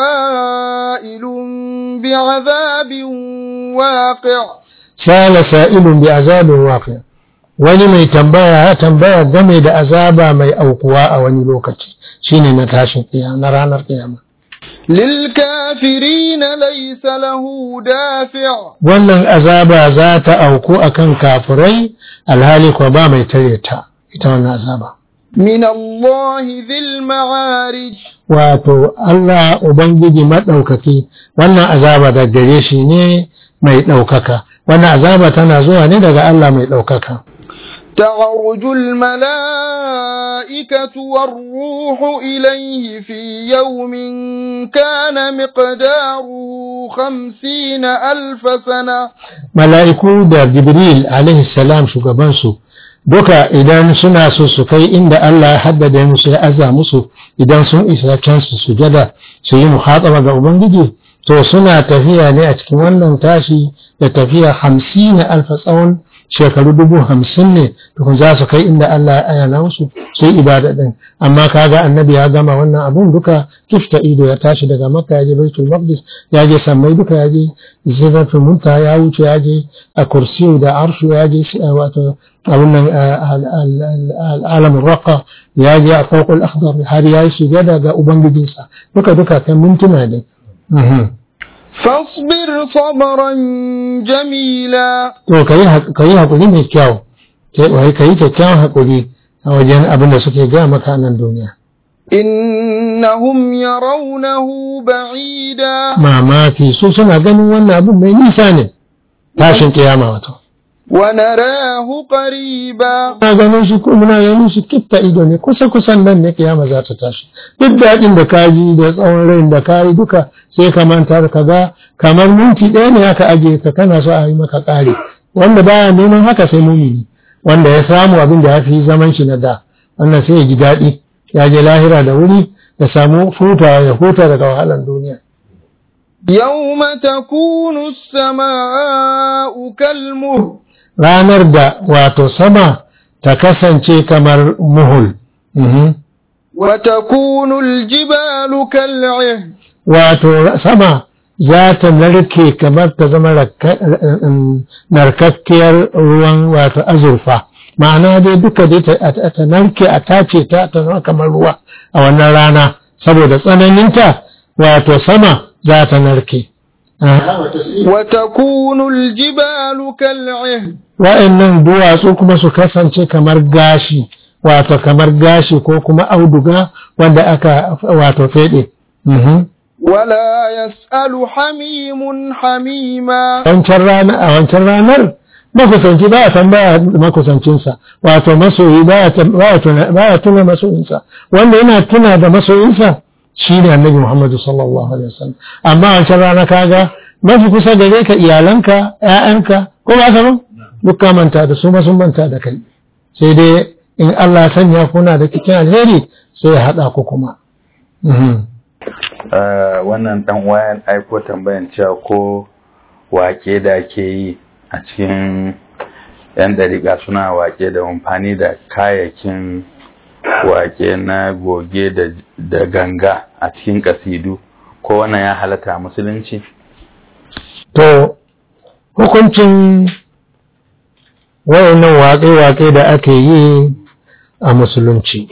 سائل بعذاب واقع sala sa'ilun bi azabin waqi wani mai tambaya ya tambaya game da azaba mai aukuwa a wani lokaci shine na tashin kiyama na ranar kiyama للكافرين ليس له دافع wannan azaba za ta auku akan kafirai alhali ko ba mai tare ta ita wannan azaba من الله ذي المعارج wato Allah ubangiji madaukaki wannan azaba da gare shi ne mai ɗaukaka wannan azaba tana zuwa ne daga Allah mai ɗaukaka تعرج الملائكة والروح إليه في يوم كان مقداره خمسين ألف سنة mala'iku da Jibril alaihi salam shugabansu duka idan suna so su kai inda Allah ya haddada musu ya aza musu idan sun isa can su sujada su yi muhataba ga Ubangiji to suna tafiya ne a cikin wannan tashi da tafiya hamsin na alfa tsawon shekaru dubu hamsin ne tukun za su kai inda Allah ya ayana musu su yi ibada din amma kaga annabi ya gama wannan abun duka kifta ido ya tashi daga makka ya je baitul maqdis ya je sammai duka ya je ziratul munta ya wuce ya je a kursiyu da arshu ya je wato abun nan alamin raqa ya je a fawqul akhdar har ya yi sujada ga ubangijinsa duka duka kan mintuna ne فاصبر صبرا جميلا to ka yi haƙuri mai kyau ka yi kyakkyawan haƙuri a wajen abin da suke gaya maka nan duniya إنهم يرونه بعيدا mamaki su suna ganin wannan abin mai nisa ne tashin kiyama wato ونراه قريبا na ganin shi ko muna ganin shi kitta ido ne kusa kusan nan ne kiyama za ta tashi duk daɗin da ka ji da tsawon rai da ka yi duka sai ka manta da ka ga kamar minti ɗaya ne aka ajiye ka kana so a yi maka ƙari wanda baya neman haka sai mumini wanda ya samu abin da ya fi zaman shi na da wannan sai ya ji daɗi ya je lahira da wuri ya samu hutawa ya huta daga wahalar duniya يوم تكون السماء كالمهل ranar da wato sama ta kasance kamar muhul Mhm. وتكون الجبال كالعهن wato sama za ta narke kamar ta zama rakka- um, narkakkiyar ruwan wato azurfa ma'ana dai duka dai ta, ta- ta narke a tace ta ta zama kamar ruwa a wannan rana saboda tsananinta wato sama za ta narke وتكون الجبال كالعهن wa'annan duwatsu kuma su kasance kamar gashi wato kamar gashi ko kuma auduga wanda aka wato fede Mhm. ولا يسأل حميم حميما wancan rana a wancan ranar makusanci ba a tambaya makusancinsa wato masoyi ba ya tam- ba ya tuna ba ya tuna masoyinsa wanda yana tuna da masoyinsa shi ne annabi Muhammadu sallallahu alaihi wasallam amma a wancan rana kaga mafi kusa gare ka iyalanka ƴaƴanka ko ba ka ba duk ka manta da su ma sun manta da kai sai dai in Allah ya sanya kuna da cikin alheri sai ya haɗa ku kuma Mhm. Uh, wannan dan wayan aiko tambayan cewa ko wake da ake yi a cikin yan dariƙa suna wake da amfani da kayakin wake na goge da, da ganga a cikin kasidu ko wannan ya halatta a musulunci To, hukuncin wayannan waƙe-waƙe da ake yi a musulunci.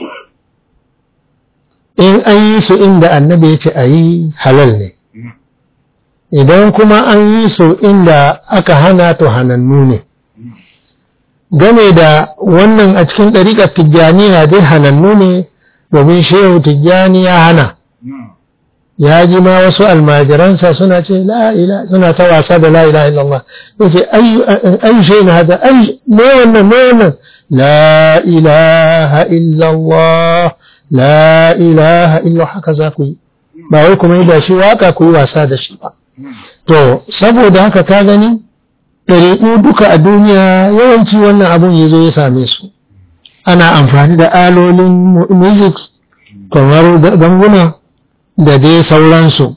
In an yi su inda annabi ya ce a yi halal ne, idan kuma an yi su inda aka hana to hanannu ne. Game da wannan a cikin ɗariƙar tijjaniya dai hanannu ne domin shehu tijjani ya hana. ya ji ma wasu almajiransa suna ce la ila suna ta wasa da la ilaha illallah yace ayu ayu shay na hada ay me wannan me wannan la ilaha illallah la ilaha illallah haka za ku yi ba wai kuma yi da shi waka ku yi wasa da shi ba to saboda haka ka gani ɗariƙu duka a duniya yawanci wannan abun ya zo ya same su ana amfani da alolin music kamar ganguna da dai sauransu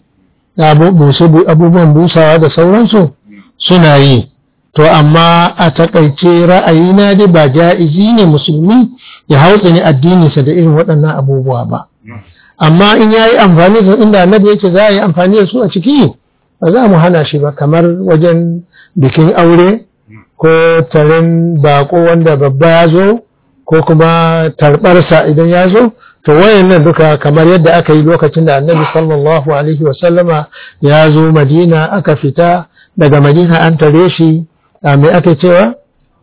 abubuwan busawa da sauransu suna yi to amma a takaice ra'ayina dai ba ja'izi ne musulmi ya hautsa ne addininsa da irin waɗannan abubuwa ba amma in ya yi amfani da inda annabi yake za a yi amfani da su a ciki ba za mu hana shi ba kamar wajen bikin aure ko taron bako wanda babba ya zo ko kuma tarbarsa idan ya zo to wayannan duka kamar yadda aka yi lokacin da annabi sallallahu alaihi wasallama ya zo madina aka fita daga madina an tare shi a mai ake cewa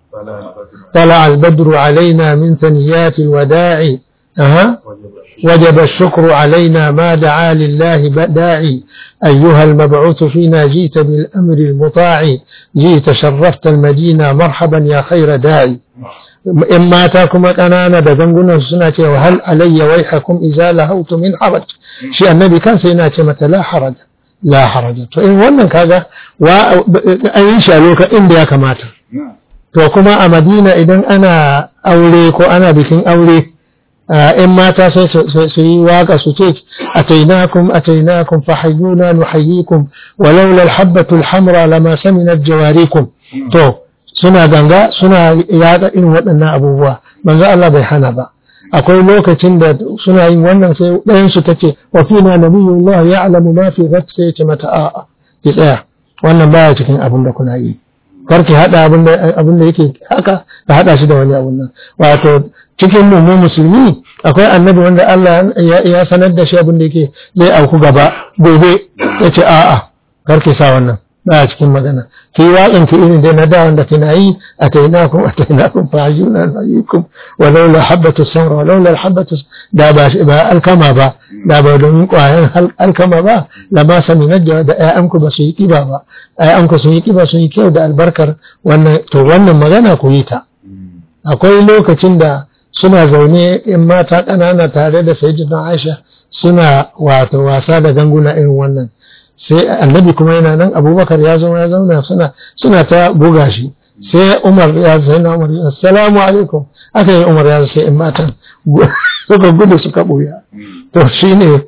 طلع البدر علينا من ثنيات الوداع أها وجب الشكر علينا ما دعا لله داعي أيها المبعوث فينا جيت بالأمر المطاع جيت شرفت المدينة مرحبا يا خير داعي in mata kuma ƙanana da gangunan suna cewa hal alayya waihakum idza lahautu min haraj shi annabi kansa yana ce mata la haraj la haraj to in wannan kaga wa an yi shi a lokacin da ya kamata to kuma a Madina idan ana aure ko ana bikin aure in mata sai su yi waka su ce atainakum atainakum fahayyuna nuhayyikum walaula alhabatu alhamra lama saminat jawarikum to suna ganga suna yada irin waɗannan abubuwa manzo Allah bai hana ba akwai lokacin da suna yin wannan sai ɗayan su tace wa fina nabiyullah ya'lamu ma fi ghad sai ce mata a'a ki tsaya wannan baya cikin abin da kuna yi kar ki hada abin da abin da yake haka ka hada shi da wani abun nan wato cikin mu mu musulmi akwai annabi wanda Allah ya sanar da shi abin da yake zai auku gaba gobe yace a'a kar ki sa wannan ba cikin magana ki waƙin ki irin dai na da wanda kina yi atainakum atainakum fa ajuna nayikum wa laula habatu samra wa laula habatu da ba ba alkama ba da ba don ƙwayan alkama ba la ma sami najja da ƴaƴanku ba su yi kiba ba ƴaƴanku sun yi kiba sun yi kyau da albarkar wannan to wannan magana ku yi ta akwai lokacin da suna zaune in mata ƙanana tare da sayyidina Aisha suna wato wasa da ganguna irin wannan sai annabi kuma yana nan abubakar ya zo ya zauna suna suna ta buga shi sai umar ya sai na umar assalamu alaikum aka yi umar ya sai in matan suka gudu suka buya to shine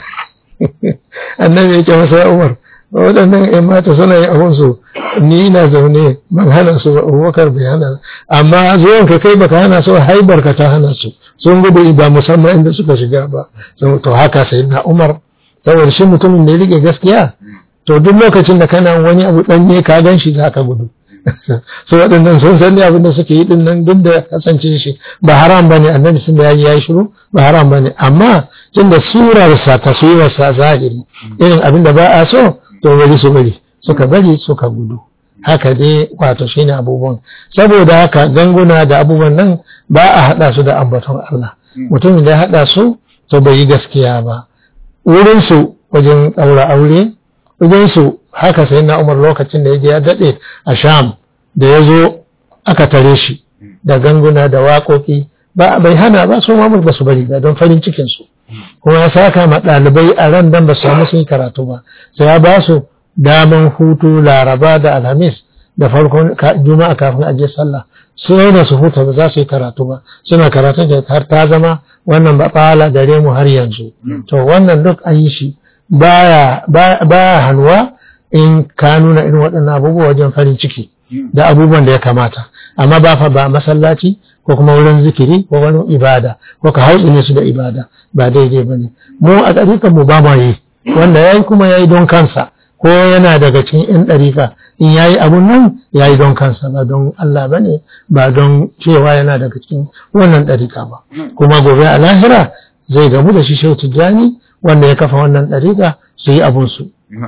annabi yake masa ya umar waɗannan ‘yan mata suna yin abinsu ni na zaune ban hana su ba abubakar bai hana amma zuwan ka kai baka hana su haibar ka ta hana su sun gudu ba musamman inda suka shiga ba to haka sai na umar saboda shi mutumin da ya rike gaskiya to duk lokacin da kana wani abu ɗanye ka gan shi za ka gudu su waɗannan sun san abin da suke yi nan duk da kasance shi ba haram bane annabi sun da yayi shiru ba haram bane amma tunda surarsa taswirarsa zahiri irin abin da ba a so to bari su bari suka bari suka gudu haka dai wato shine abubuwan saboda haka ganguna da abubuwan nan ba a haɗa su da ambaton Allah mutumin da ya haɗa su to bai yi gaskiya ba wurinsu wajen ɗaura aure wajensu haka sai na umar lokacin da ya je ya daɗe a sham da ya zo aka tare shi da ganguna da waƙoƙi ba bai hana ba su mamur ba su bari ba don farin cikinsu kuma ya saka ma ɗalibai a ran dan ba su samu sun yi karatu ba sai ya ba su daman hutu laraba da alhamis da farkon juma'a kafin a je sallah su da su huta ba za su yi karatu ba suna karatun da har ta zama wannan ba fala gare mu har yanzu to wannan duk an yi shi baya baya hannuwa in ka nuna irin waɗannan abubuwa wajen farin ciki da abubuwan da ya kamata amma ba fa ba masallaci ko kuma wurin zikiri ko wani ibada ko ka hautsi ne su da ibada ba daidai ba ne mu a ɗarikan mu ba ma yi wanda ya yi kuma ya yi don kansa ko yana daga cikin 'yan ɗarika in ya yi abun nan ya yi don kansa ba don Allah ba ne ba don cewa yana daga cikin wannan ɗarika ba kuma gobe a lahira zai gamu da shi shehu tijjani wanda ya kafa wannan ɗarika su yi abunsu.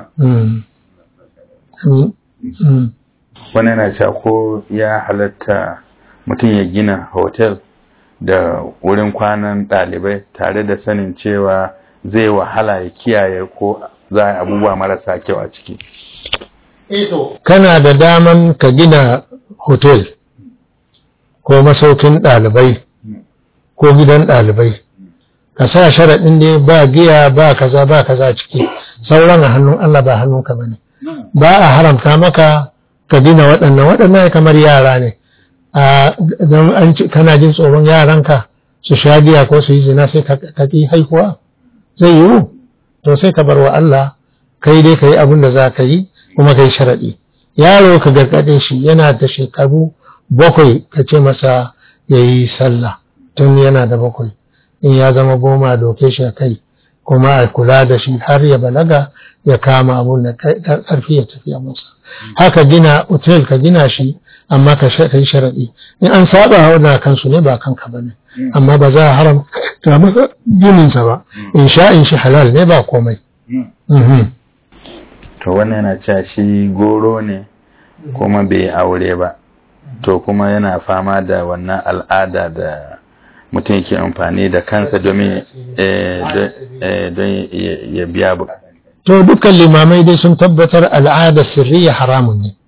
wani yana cewa ko ya halatta mutum ya gina hotel da wurin kwanan ɗalibai tare da sanin cewa zai wahala ya kiyaye ko za a abubuwa marasa kyau a ciki. Kana da daman ka gina hotel ko masaukin ɗalibai ko gidan ɗalibai ka sa sharaɗin ne ba giya ba kaza ba kaza ciki sauran a hannun Allah ba hannunka ba ne ba a haramta maka ka gina waɗannan waɗannan kamar yara ne don an kana jin tsoron yaranka su sha giya ko su yi zina sai ka ƙi haihuwa zai yiwu to sai ka bar wa Allah kai dai ka yi abin da za ka yi kuma ka yi sharaɗi yaro ka gargaɗe shi yana da shekaru bakwai ka ce masa ya yi sallah tun yana da bakwai in ya zama goma doke shi a kai kuma a kula da shi har ya balaga ya kama abun da ƙarfi ya tafiya masa haka gina otel ka gina shi amma ka yi sharaɗi in an saba wa kansu ne ba kanka ba ne amma ba za a haramta masa gininsa ba in sha in shi halal ne ba komai to wannan yana cewa shi goro ne kuma bai aure ba to kuma yana fama da wannan al'ada da mutum yake amfani da kansa domin don ya biya bu to dukkan limamai dai sun tabbatar al'ada sirriya haramun ne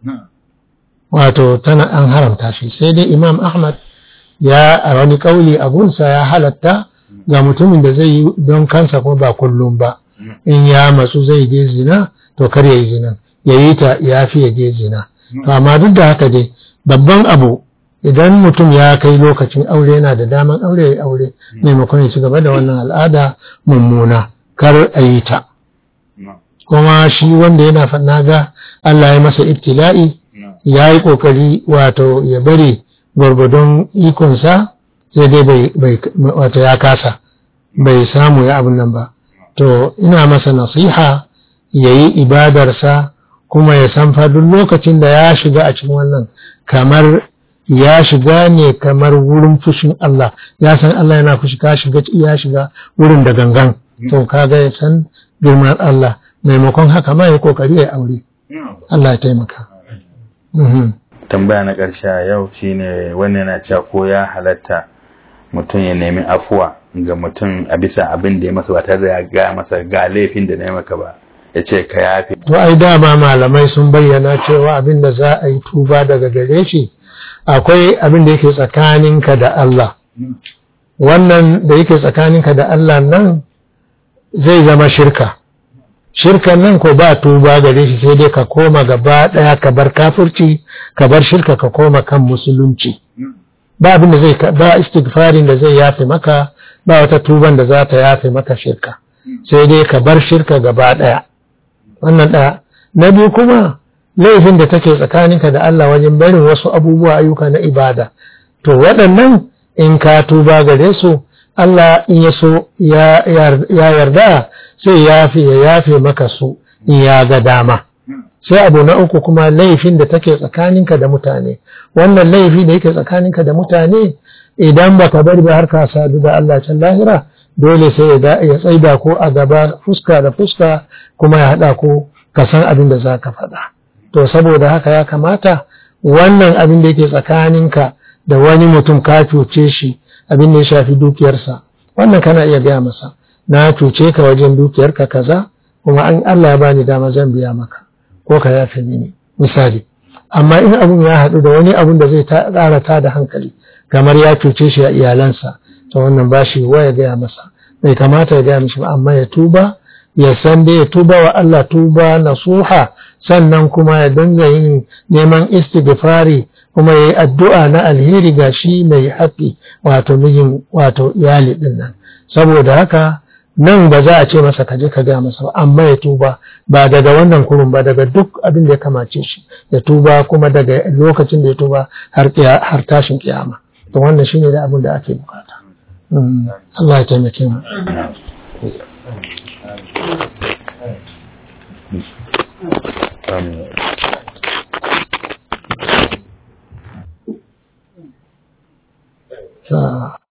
wato tana an haramta shi sai dai imam ahmad ya a wani kauli a gunsa ya halatta ga mutumin da zai yi don kansa kuma ba kullum ba in ya matsu zai je zina to kar ya yi zina ya yi ta ya fi ya je zina to amma duk da haka dai babban abu idan mutum ya kai lokacin aure yana da daman aure ya aure maimakon ya ci gaba da wannan al'ada mummuna kar a yi ta kuma shi wanda yana na ga Allah ya masa ibtila'i ya yi ƙoƙari wato ya bari gwargwadon ikonsa sai dai bai wato ya kasa bai samu ya abin nan ba to ina masa nasiha ya yi ibadarsa kuma ya san duk lokacin da ya shiga a cikin wannan kamar ya shiga ne kamar wurin fushin Allah ya san Allah yana fushi ka shiga ya shiga wurin da gangan to kaga ya san girman Allah maimakon haka ma ya kokari ya aure Allah ya taimaka tambaya na ƙarshe a yau shine wannan yana cewa ko ya halatta mutum ya nemi afuwa ga mutum a bisa abin da ya masa ba tare da ya ga masa ga laifin da na yi maka ba ya ce ka yafe. To ai dama malamai sun bayyana cewa abin da za a yi tuba daga gare shi akwai abin da yake tsakaninka da Allah. Wannan da yake tsakaninka da Allah nan zai zama shirka. Shirkan nan ko ba tuba gare shi sai dai ka koma gaba ɗaya ka bar kafirci ka bar shirka ka koma kan musulunci. Ba abin da zai ba istighfarin da zai yafe maka ba wata tuban da za ta yafe maka shirka. Sai dai ka bar shirka gaba ɗaya. wannan ɗaya na biyu kuma laifin da take tsakaninka da Allah wajen barin wasu abubuwa ayyuka na ibada to waɗannan in ka tuba gare su Allah in ya so ya yarda sai yafe ya yafe maka su in ya ga dama sai abu na uku kuma laifin da take tsakaninka da mutane wannan laifi da yake tsakaninka da mutane idan baka bari ba har ka sadu da Allah can lahira dole sai ya tsaida ko a gaba fuska da fuska kuma ya haɗa ko ka san abin da za ka faɗa. To saboda haka ya kamata wannan abin da yake tsakaninka da wani mutum ka cuce shi abin da ya shafi dukiyarsa wannan kana iya gaya masa na cuce ka wajen dukiyarka kaza kuma an Allah ya bani dama zan biya maka ko ka yafe mini misali amma in abun ya haɗu da wani abun da zai ƙara ta da hankali kamar ya cuce shi a iyalansa to wannan ba shi wa ya gaya masa bai kamata ya gaya mishi ba amma ya tuba ya san da ya tuba wa Allah tuba nasuha sannan kuma ya dinga yin neman istighfari kuma ya yi addu'a na alheri ga shi mai haƙi wato mijin wato iyali ɗin nan saboda haka nan ba za a ce masa kaje ka gaya masa ba amma ya tuba ba daga wannan kurun ba daga duk abin da ya kamace shi ya tuba kuma daga lokacin da ya tuba har tashin kiyama to wannan shine da abin da ake bukata Allah ya taimake mu Amin.